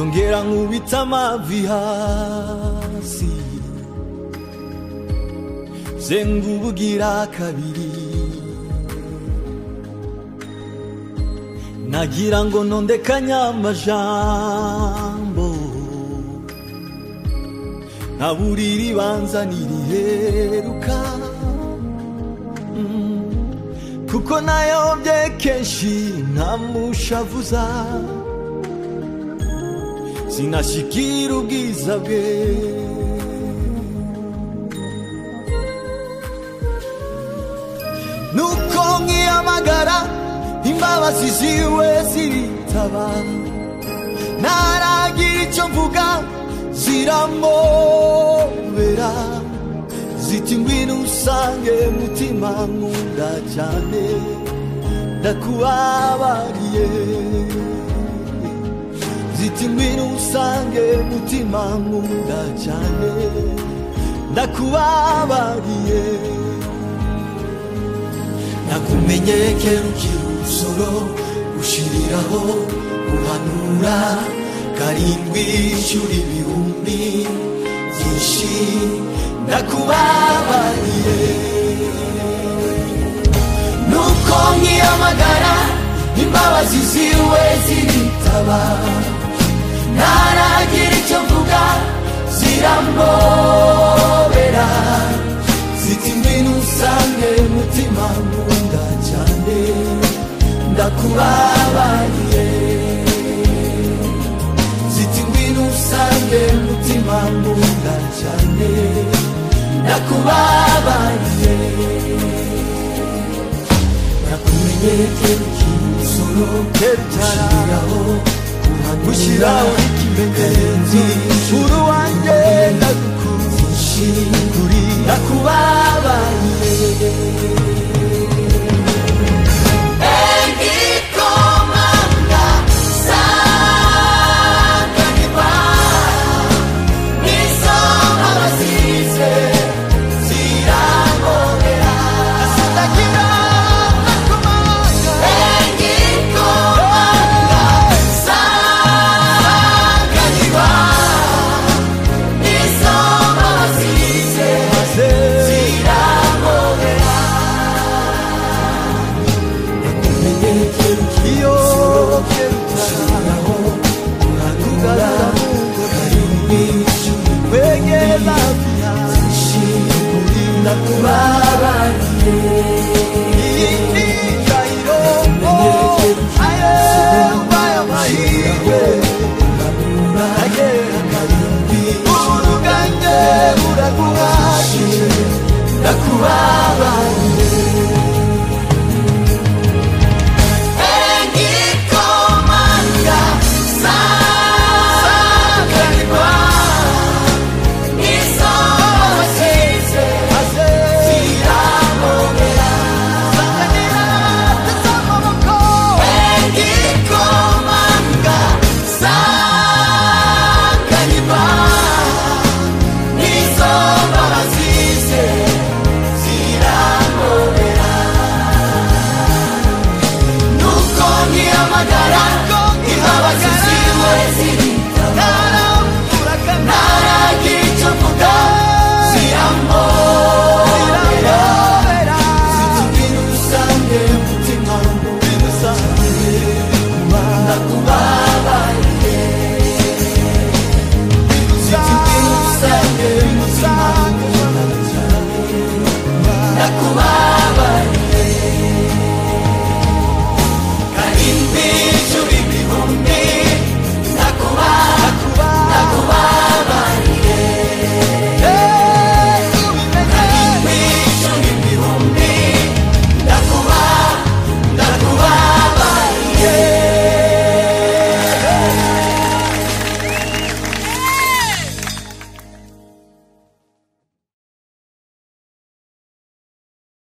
ragn'ohita mavihazy ze ngubugira kabiri nagira ngo ntondekanye amajambo ntabura iribanza ntiriheruka kuko nayobye kenshi ntamushavuza sinashyikira ubwiza bwe nuko nkiyamagara imbabazi ziwe ziritaba ntaragira icyo mvuga ziramobera ziti ngwino usange mutima nkunda cyane ndakubabariye ziti ngwino usange mutima nkunda cyane ndakubabariye nakumenye kera ukiri umusoro ushyiriraho uhanura karindwi ishyura ibihumbi byinshi ndakubabariye nuko nkiyamagara imbabazi ziwe ziritaba ntaragira icyo mvuga ziramobera ziti ngwino usange mutima nkunda cyane ndakubabariye ziti ngwino usange mutima nkunda cyane ndakubabariye nakumenye keruki umusoro kerutariraho gushyiraho ikimenyetso uri wanjye ndagukunze kuri nakubabariye Igikomanga sanganirwa n'izo babasize zirangobera sindagira nakomanga igikomanga sanganirwa n'izo babasize zirangobera iyo ushobora kuranura karindwi wegera kurinda kuba